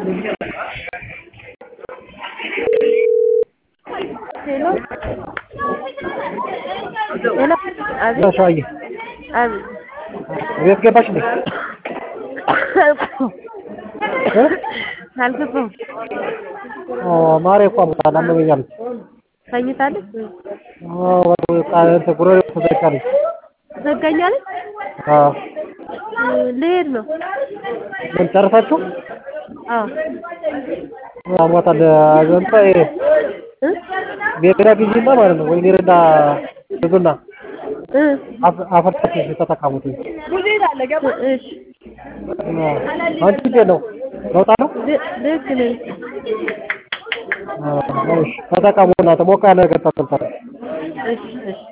ሄሎ ሄሎ አቤት ሸዋዬ አቤት ቤት ገባሽ እንዴ? እ? አልገባሁም ማሬ እኮ አሞታል አመመኝ አለች። ተኝታለች አዎ በቃ እንትን ጉሮሮዬ ተዘጋልኝ። ዘጋኛለች አዎ ልሄድ ነው ምን ጨርሳችሁ? አዎ አሞታል እንትን ይሄ እ ሜዳ ግዢና ማለት ነው ወይ ሜዳ ግዙና እ አፍ- አፈርታችሁ ተጠቀሙት። እሺ አንቺ እንዴት ነው? ለውጥ አለው? ል- ልክ ነኝ አዎ እሺ ተጠቀሙ እናንተ ሞቅ ያለ ነገር ተጠቀሙ። እሺ እሺ